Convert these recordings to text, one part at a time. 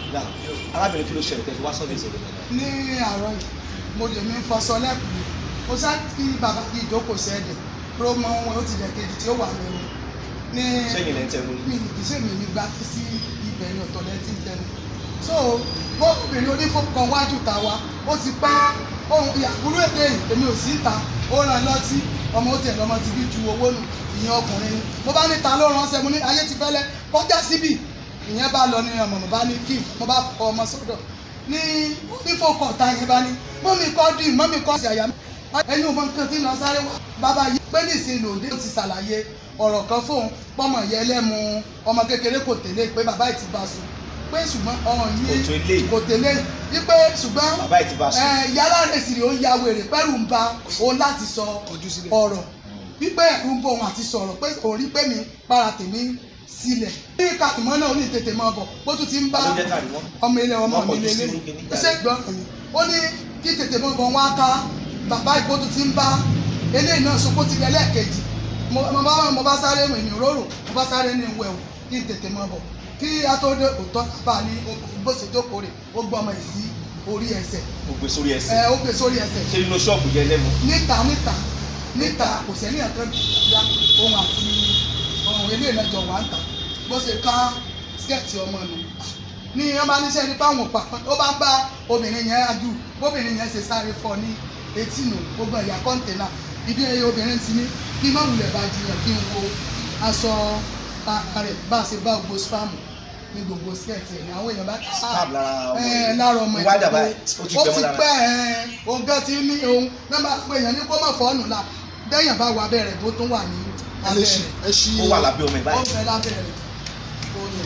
náà arábìnrin kí ló ṣẹlẹ̀ tẹ́ fi wá sọ́dọ̀ ìṣẹ̀lẹ̀ náà. ní àárọ̀ yìí mo lè mi fọṣọ lẹ́kùn mo sá kí bàbá kí ìjókòó sẹ́ẹ̀dẹ̀ ló mọ ohun ó ti dẹ̀ kejì tí ó wà lẹ́nu ní sẹ́yìn lẹ́ ń tẹnu mi ní. kì í ṣe mi ní gbá sí ibẹ̀ ní ọ̀tọ̀ lẹ́tí tẹnu so bó obìnrin onífọkàn wájú ta wa ó ti pẹ́ ohun ìyàkúrú èdè yìí èmi ò sí ìta ó ràn lọ́tí ọmọ ó tiẹ̀ lọ́mọ ti bí ju owó nù ìyẹn ọkùnrin ni mo bá ní ta ló ránṣẹ́ mo ní ayé ti fẹ́lẹ́ kọjá síbì ìyẹn bá lọ ní ọmọ mo bá ní kí mo bá fọ ọmọ sọ́dọ̀ ní onífọkàn ta yẹn bá ní mọ́mí kọ́ dùn mọ́mí kọ́ sí àyà mi ẹni ò mọ nǹkan tí ń lọ sáré wá bàbá yìí pé nísìnyí lòdì ó ti ṣàlàyé ọ̀rọ̀ kan fóun pọ́mọ yẹn lẹ́mu ọmọ kékeré kò tẹ̀lé pé bàbá yìí ti bá sùn pé ṣùgbọ́n ọ̀ràn Kò tó yìí eléyìí. kò tẹ̀lé yìí pé ṣùgbọ́n bàbá yìí ti bá sùn. ẹ, yàrá rẹ̀ sì rè ó ya wèrè pẹ́rù ń ba òun láti sọ ọ̀rọ̀ wípé ẹ̀rù ń bọ̀ òun àti sọ̀rọ̀ pé òun rí pé mi para tèmi sílẹ̀ ní kàtìmọ́ náà ó ní tètè máa bọ̀ bó tún ti ń bá ta ló jẹ́ káàdì wọn. ọmọ ilé ọmọ Wọ́n mi kọjú lélẹ̀ sí kíní jáde. ṣé gbọ́n mi ó ní kí tètè mọ́ bọ̀ wọ́n á ká bàbá ìkótó ti ń bá eléyìí náà sọ pé ó ti lẹ́ lẹ́ẹ̀kejì mo mo bá mo bá sáré èmi róró mo bá sáré ní ìwẹ̀ o kí n tètè mọ́ bọ̀ kí a tó dé òótọ́ bá a ní bó ṣe jókòó rè ó gbọ́ ọmọ yìí sí orí ẹsẹ̀ mo gbé sórí ẹ ẹsẹ̀. ó gbé sórí ẹsẹ̀ ṣé nínú ṣọ́ọ̀bù yẹn lẹ́mu. níta níta níta kò sẹ́ni ẹ̀kan ya ohun àti ohun ilé ìlẹ́jọ wà ń tà bó ṣe ká skẹ́ẹ̀tì ọmọ nù ní wọ́n bá níṣẹ́ nípa àwọn òpà ó bá ń bá obìnrin yẹn adù bóbìnrin yẹn ṣe sáré fọ ní etí nù gbogbo ẹ̀yà kọ́ńtẹ́nà ibi ẹyẹ obìnrin ti ní kí má wulẹ̀ bá jiyàn kí n wo aṣọ ara rẹ̀ bá a ṣe bá gbogbo spam ní gbogbo skẹ́ẹ̀tì ẹ̀ ní àwọn èèyàn bá Scab lára ọmọ ẹ yẹn. lára ọmọ Wá dà báyìí, ó ti ó gbẹ ti mọ́ lára. pẹ́ ẹ̀ òun gan ti ní òun náà bá pé èèyàn ní kó má fọ́ọ̀nù la bẹ́yàn bá wà abẹ́ rẹ̀ tó tún wà ní abẹ́ rẹ̀ ẹ ṣí ó wà lábẹ́ ọmọ ẹ̀ ó báyìí. fẹ́ lábẹ́ rẹ̀ ó ní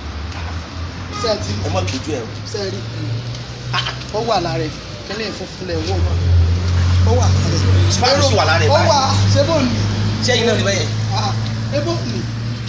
sẹ́ẹ̀tì ẹ mọ̀ tójú ẹ̀ o. sẹ́ẹ̀rì ó wà lára ẹ̀ kílẹ̀ funfun lẹ̀ wò ó wà lára ẹ̀ Spam sì wà lára ẹ̀ ó báyìí. wà ṣé bò ní ṣé ẹ̀yin náà ní bẹ́yẹn. ah ebó ní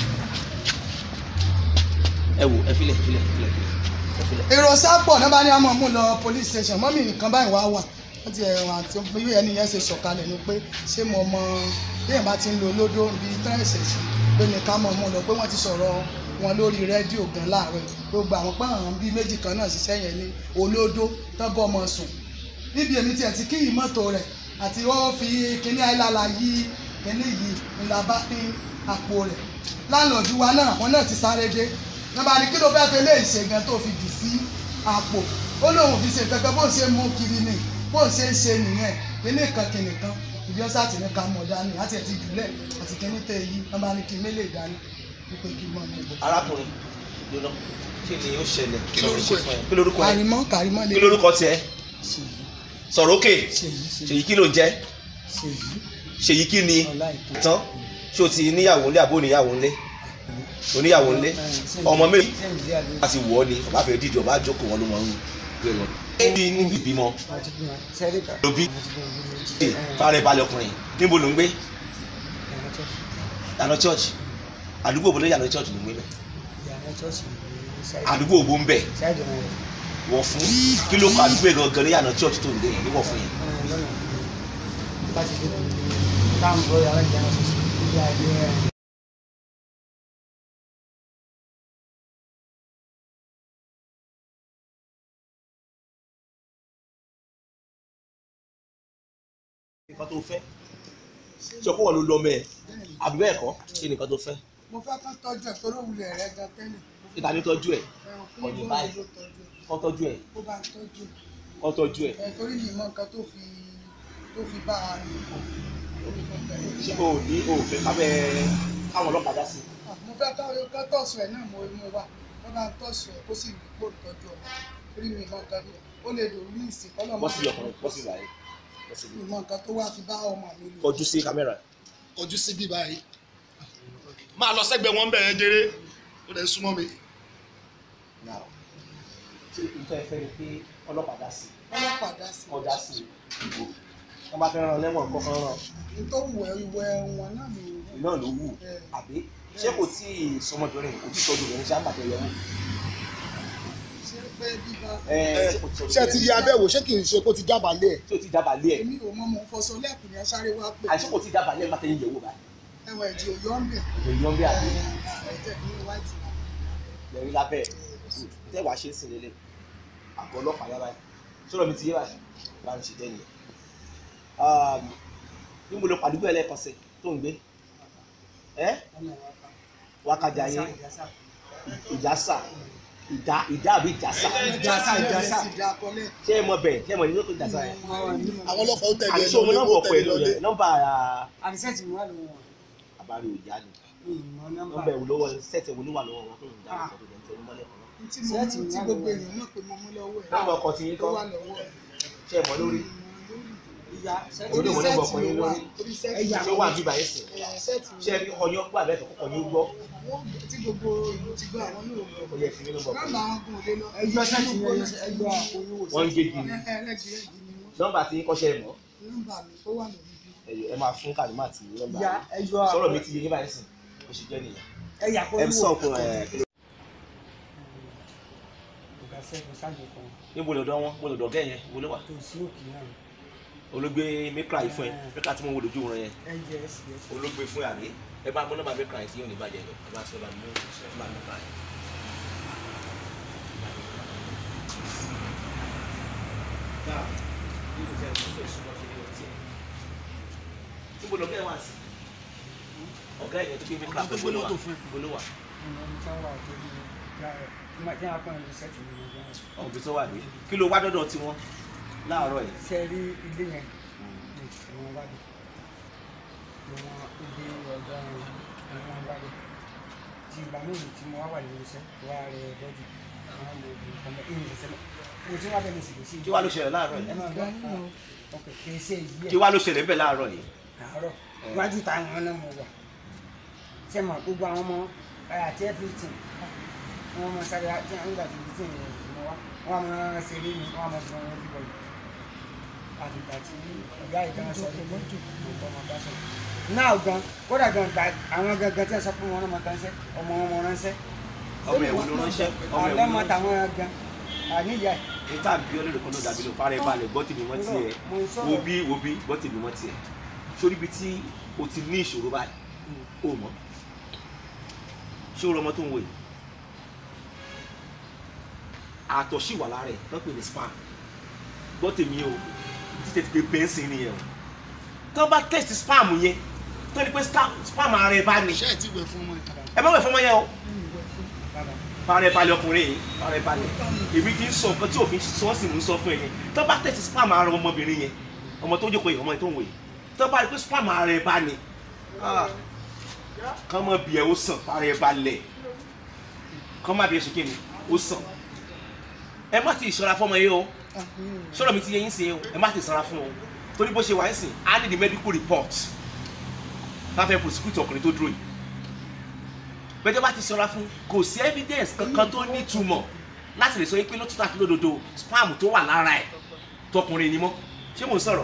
ẹ wò ẹ filẹ̀ filẹ̀ filẹ̀ filẹ̀ ẹ filẹ̀. èrò sápọ̀ náà bá ní àmọ́ mú lọ police station mọ́mí nǹkan báyìí wá wà wọ́n ti ẹ̀rọ àti bí ẹni yẹn ṣe sọ̀kalẹ̀ ni pé ṣé mo mọ bí èèyàn bá ti ń lo olódó bíi tẹ́ẹ̀sì sí pé ní ká mọ̀ mú lọ pé wọ́n ti sọ̀rọ̀ wọn lórí rédíò gan láàárọ̀ yìí. gbogbo àwọn pààrọ̀ bíi méjì kan náà ṣiṣẹ́ yẹn ní olódó tán bọ́ ọmọ sùn níbi èmi tiẹ̀ ti kí ìmọ́tò rẹ̀ àti wọ́n fi kíní àìlàlà yí kíní yìí ńlá bá ní àpò rẹ̀ láńlọ́ọ̀dù wa náà wọn náà ti sáré dé nàbà ní kí ló fẹ́ fi léyìí ṣe gan tó fi dì sí àpò ó lóun fi ṣe kankan bó ń ṣe mú kiri ni bó ń ṣe ń ṣe nìyẹn kíní kan kíní kan ìbí ọ́sà tì ní ká mọ̀ dání àti ẹ̀ ti jùlẹ̀ àti kíní tẹ̀ yí nàbà ní kí mélè dání wípé kí mọ̀ ní ìbò. arákùnrin lónà kí ni ó ṣẹlẹ̀ Kí lorúkọ ẹ̀? kí lorúkọ ẹ̀ kàrímọ́ kàrímọ́ lè kí lorúkọ tiẹ̀ ṣèyí sọ̀rọ̀ òkè ṣèyí ṣèyí kí ló ń jẹ́ ṣèyí ṣèyí kí ni ọláìtó tán ṣé o ti níyàwó ńlé àbó níyàwó ńlé oníyàwó ńlé ọmọ méjì láti wọ̀ ọ́ ni ọba fẹ́ dídì ọba jókòó wọn ló mọ̀ ń gbé wọn. bí níbi ìbímọ ló bí fárẹ balẹ̀ ọkùnrin níbo ló ń gbé yànà church àdúgbò òbólé yànà church ló ń gbé bẹ àdúgbò òbó ń bẹ wọ̀ fún kí ló kọ àdúgbò yẹn gangan ní yànà church tó ń gbé yẹn ní wọ̀ fún yẹn. nǹkan tó fẹ́ sọ pé wọn ló lọ mẹ àbí bẹ́ẹ̀ kọ́ kí ni nǹkan tó fẹ́ mo fẹ́ kán tọ́jú ẹ̀ tó lówulẹ̀ rẹ̀ gan tẹ́lẹ̀ ìta ní tọ́jú ẹ̀ ẹ̀rọ kí Ọ̀nì ló báyìí. ló tọ́jú ẹ̀ kọ́ tọ́jú ẹ̀ kó bá ń tọ́jú ẹ̀. kọ́ tọ́jú ẹ̀ ẹ torí mi mọ nǹkan tó fi tó fi bá a rìn pọ̀ lórí nǹkan tó fi ṣé bá o ní o fẹ́ kábẹ́ káwọn ọlọ́pàá dá sí a. mo fẹ́ ká ká tọ̀sù ẹ̀ náà mo mú wa wọ́n bá ń tọ̀sù ẹ̀ kó sì rí pò tọ́jú ẹ̀ torí mi mọ nǹkan tó ó lè dòrú ní ìsìn kọ́ lọ́mọ bọ́ sí ọkùnrin bọ́ sí ìlàyé bọ́ sí mi mọ nǹkan tó wá fi bá ọmọ mi lò. kọjú sí kámẹ́rà ojú sí bí báyìí máa lọ sẹ́gbẹ̀ẹ́ wọn bẹ̀rẹ̀ jẹrẹ ó lè súnmọ́ mi. náà ṣé nǹkan ẹ fẹ́ ni pé ọlọ́pàá dá sí ọlọ́pàá dá sí kọ́ dá sí ìbò wọ́n bá fẹ́ ràn lẹ́wọ̀n kọ́ fẹ́ ràn i tó wù ẹ́ ìwọ ẹ̀wọ̀n náà ló wù. iná ló wù Bẹ́ẹ̀. àbí ṣé kò tí ì sọmọbìnrin kò tí ì tọ́jú obìnrin ṣé àgbàdo ẹ̀yẹ wò ṣé pé bíbá ẹ Ẹ, ṣé kò tí ì tọ́jú ṣé ẹ ti yí abẹ́wò ṣé kì í ṣe kó ti jábàálẹ̀ ẹ̀ ṣé o ti dábàálẹ̀ ẹ̀ èmi ò mọ mò ń fọṣọ lẹ́kùn yẹn sáré wá pé àìsí kò tí ì dábàálẹ̀ ẹ̀ má tẹ̀yìn yẹ̀wò báyìí ẹwà ẹ̀jẹ̀ òyọ́ ń bẹ̀ èyí yọ̀ ń bí àbí ẹ̀jẹ̀ ní white lẹ́yìn lábẹ́ ẹ̀ tẹ́ wàá ṣe é sìn lélẹ̀ àgọ́ ọlọ́pàá yára yìí sọ̀rọ̀ mi ti yé báyìí bá mi ṣe jẹ́ nìyẹn. bí mo lọ pàdúgbò ẹlẹ́ẹ̀kọ́sẹ̀ tó ń gbé ẹ́ wákàjà yẹn ìjásà ìdá ìdá àbí ìjásà ìjàsà ìjàsà ìdàkọlẹ̀ ṣé ẹ mọ bẹ́ẹ̀ ṣé ẹ mọ ní lóko ìjásà yẹn. àwọn ọlọ́pàá ó tẹ̀lé àti ẹ ṣé o mọ lọlé nọ́mbà ó ọ̀pọ̀ tẹ̀lé ẹ̀ lọlé. lórí nọ́mbà àbísẹ́tì mi wà lọ́wọ́ wọn àbárí òjá ni ìmọ̀ nọ́mbà nọ́mbà ẹ̀ wò lọ́wọ́ sẹ́ẹ̀tì ẹ̀ wò ló wà lọ́wọ́ wọn tó ń dá Ah. ìsọ̀tò ìdẹ́ntẹ́ onímọ̀lẹ́ kan náà. tí mo mú tí gbogbo èèyàn mọ̀ pé mo mú lọ́wọ́ ẹ̀ nọ́mbà ọkọ̀ tí yín tó kọ́ wà lọ́wọ́ ẹ̀ ṣé ẹ mọ lórí ìyá sẹ́tì Olórí orí ìwọ nọ́mbà sẹ́ẹ̀tì ọkọ̀ yín ló wà lórí. orí sẹ́ẹ̀tì Ẹ̀yà. ṣé ó wà bíbá yín sìn ẹ̀, sẹ́ẹ̀tì ṣé ẹ fi ọyọ́ gbọ́ àbẹ́ ẹ̀fọ́ kọ̀ọ̀kan yín gbọ́ wọ́n tí gbogbo ìlú ti gbọ́ àwọn náà ó lọ yẹ fi mí nọ́mbà ọkọ̀ nọ́mbà yín. àwọn kan ò lè lọ ẹjọ́ sẹ́tì mi ẹjọ́ oyún wọ́n ń gégi ni ẹ̀ẹ́dẹ́gbẹ̀rẹ́gbẹ̀ ni wọ́n nọ́mbà tí yín kọ́ṣẹ́ ẹ̀ mọ́ nọ́mbà mi ó wà lórí bí ẹ̀yọ ẹ máa fún kàdúmà àti nọ́mbà ìyá yín. ẹjọ́ sọ̀rọ̀ mi ti yé yín báyìí sìn bó ṣe jẹ́ nìyẹn. ẹ̀yà kọ́ ẹ sọ fún ẹ ọ̀gá sẹ́kù sáàjì kan níbo lọ́dọ̀ wọn mo lọ́dọ̀ gẹ́ yẹn wo ló wà tó sí òkè náà olóògbé mẹ́kà yìí fún ẹ mẹ́kà tí mo wò lójú wọn yẹn ẹ̀jẹ̀ ẹ̀sì ẹ̀sì olóògbé fún ẹ àbí ẹ bá mú nọ́mbà mẹ́kà yìí tí yóò ní bàjẹ́ lọ ẹ bá sọ ẹ bá mú ẹ bá mú bàjẹ́. níbo lọ́gẹ́ wà sí ọ̀gá ẹ̀yẹ tó gbé mẹ́kà Ọ̀gá tó gbé mọ́tò fún ẹ. níbo ló wà ọmọ mi tí wọ́n wà tó bí ìyá rẹ̀ tí wọ́n á pọ̀ ní sẹ́tì mi lọ́jọ́ ọ̀gbìn tó wà ní kí ló wá dọ́dọ̀ tiwọn láàárọ̀ yìí. ṣe rí ilé yẹn ní ìwọ̀n wá dé ìwọ̀n ibi ọ̀gá ìwọ̀n wá dé tí ìgbà méjì tí mo wá wà nínú iṣẹ́ wá rẹ̀ bọ́dì àwọn ọmọ òbí ọmọ ìyìn ìṣẹ́ lọ mo ti wá bẹ́ẹ̀ ní ìsìnkú sí kí wá ló ṣẹlẹ̀ láàárọ̀ ẹ yìí máa gbọ́ ọkọ̀ kì í ṣe yìí kí wá ló ṣẹlẹ̀ ńbẹ̀ láàárọ̀ yìí. àárọ̀ iwájú ta àwọn náà mo wà ṣé mo gbogbo àwọn ọmọ àti everything wọn mọ sáré tí wọn gbà tó tí wọn mọ wá wọn mọ ṣeré ni wọn mọ fún wọn bíbọ yìí àtìgbà tí ìyá ìdáná sọ pé mọ́tò ló tọ́ ọmọ bá sọ náà gan kódà gan gba àwọn gangan tí wọn sọ pé wọn náà mọ ránṣẹ́ ọmọ wọn mọ ránṣẹ́ ọmọ ẹ̀wò ló ránṣẹ́ ọmọ àwọn ẹ̀wò ọmọ ló ránṣẹ́. tàwọn gan àníyá ẹ níta bí ọlọ́dún kan ló dàbí ló fara ẹ̀ balẹ̀ gbọ́ tèmi wọ́n tiẹ̀ mo ń sọ̀rọ̀. wo bí wo bí gbọ́ tèmi wọ́n tiẹ̀ sórí ibi tí o ti ní ìṣòro báyìí o mọ̀ ṣé o rọ ọmọ tó ń wò yìí àtọ̀ sì wà lára ẹ̀ wọ́n pè ní spam gbọ́ tèmi o títẹ̀ ti pé bẹ́ńsì nìyẹn o tó bá test spam yẹn tó ní pé spam spam ara ẹ̀ bá ní ṣé ẹ ti wẹ̀ fún ọmọ yìí. ẹ má wẹ̀ fọmọ yẹn o bàbá fara ẹ̀ balẹ̀ ọkùnrin yìí fara ẹ̀ balẹ̀ èmi ti ń sọ nǹkan tí òfin sọ sí mú sọ fún ẹ yẹn tó bá tẹ̀sí spam ara ọmọbìnrin yẹn ọmọ tó jókòó yìí ọmọ yìí tó ń wò yìí tó bá rí pé spam ara ẹ̀ bá ní kán mọ bí ẹ ó sàn fara ẹ̀ balẹ̀ kán má bí ẹ ṣe kí ni ó sàn ẹ má ti ìṣọ́ra fọmọ yìí o sọ̀rọ̀ mi ti yẹ yín sí o ẹ má ti ṣọ́ra fún o torí bó ṣe wà ń sìn á ní the medical report láfẹ́ prosecute ọkùnrin tó dúró yìí bẹ́ẹ̀ bá ti ṣọ́ra fún kò sí evidence kankan tó nítumọ̀ láti lè sọ pé lótútù àti lódodo spam tó wà lára ẹ̀ tọkùnrin ni mọ́ ṣé mò ń sọ̀rọ̀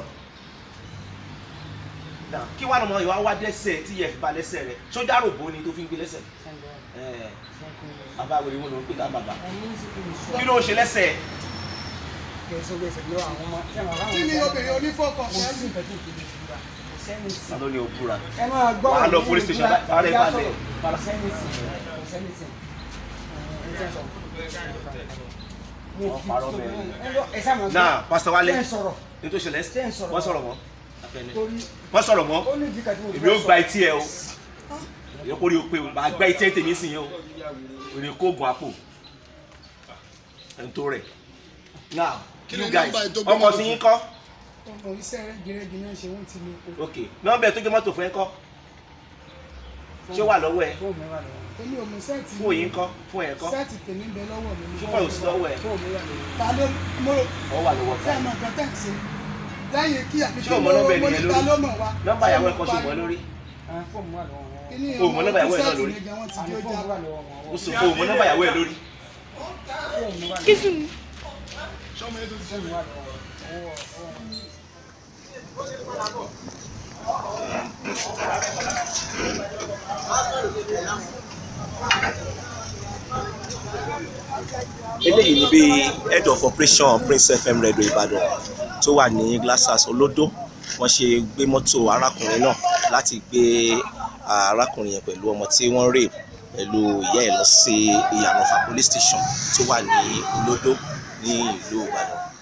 Now, kí wàá lọ́mọ ìwà wá dẹ́sẹ̀ tí yẹ fi ba lẹ́sẹ̀ rẹ̀ sójà rògbò ni tó fi ń gbé lẹ́sẹ̀ sẹ́ńdọ̀ ẹ̀ sẹ́ńdọ̀ bàbá wèrè wọn ló ń pè ká bàbá ẹ̀mí sì kì í sọ kí ló ń ṣe lẹ́sẹ̀ kẹsàn gbèsè lọ àwọn ọmọ tí àwọn kí ni obìnrin onífọkàn kò fẹ́ sí nǹkan tó kéde sí wa kò sẹ́ni sí. ta ló ní o búra ẹ máa gbọ́ Wàá lọ ọ̀rọ̀ police nínú station, ìtura, bàárẹ̀ ìyá balẹ̀. sọ̀rọ̀, kò sẹ́ni sí kò sẹ́ni sí. ẹ jẹ́ sọ. Wọ́n parọ́ mẹ́rin. ẹ lọ ẹ sáà máa gbọ́. náà pásítọ̀ wálé Ṣé ń sọ̀rọ̀ ní tó ṣẹlẹ̀ Ṣé ń sọ̀rọ̀? wọ́n sọ̀rọ̀ mọ́ torí wọ́n sọ̀rọ̀ mọ́ ó ní ìdí kan tí mo èmi ó fẹ́ gba sọ. etí ẹ o èmi kò rí o pé o máa gba etí ẹ tèmi sìn yẹn o òní kó gun àpò ẹ̀ ń tó rẹ̀ now Kí you ni guys nọ́mbà ẹ̀ tó gbé ọkọ̀ mọ́tò sí fún? yín kọ́ ọmọ iṣẹ́ rẹ́gírẹ́gì náà ṣe wọ́n ti lè kó ok nọ́mbà ẹ̀ tó gbé mọ́tò fún ẹ kọ́ ṣé ó wà lọ́wọ́ ẹ fóònù mi wà lọ́wọ́. èmi ò mú sẹ́ẹ̀tì fún òyìn kọ́ fún ẹ̀ kọ́ sẹ́ẹ̀tì tèmi ń bẹ lọ́wọ́ mi ṣé fún òsì lọ́wọ́ ẹ fóònù mi wà lọ́wọ́. ta ló mo rò ọ wà lọ́wọ́ tẹ́ ẹ̀ ká mọ̀ nǹkan tẹ́ ẹ̀ ṣe lẹ́yìn kí àbí Ṣé kí o mọ mo nọ́mbà mo ènìyàn ní ta lórí? ló mọ̀ wá nọ́mbà ìyàwó ẹ̀ kọ́ ṣe mọ́ lórí àwọn fóònù mi wà lọ́wọ́ wọn. kí ni O mọ nọ́mbà ìyàwó ẹ̀ náà sẹ́ẹ̀tì lórí? mi gan wọ́n ti àwọn jó fóònù já mi wà lọ́wọ́ wọn. ó sọ fún òun mọ nọ́mbà ìyàwó ẹ̀ lórí fóònù mi wà lọ́wọ́ sọmọ yẹn tó ti fóònù mi wà lọ́wọ́ wọn. Ọwọ́- ọwọ́- eléyìí ni bí head of operation prince fm radio ìbàdàn tó wà ní glasshouse olódó wọ́n ṣe gbé mọ́tò arákùnrin náà láti gbé ah, arákùnrin yẹn pẹ̀lú ọmọ tí wọ́n rè pẹ̀lú ìyá ẹ̀ lọ sí ìyànàfà police station tó wà ní olódó ní ìlú ìbàdàn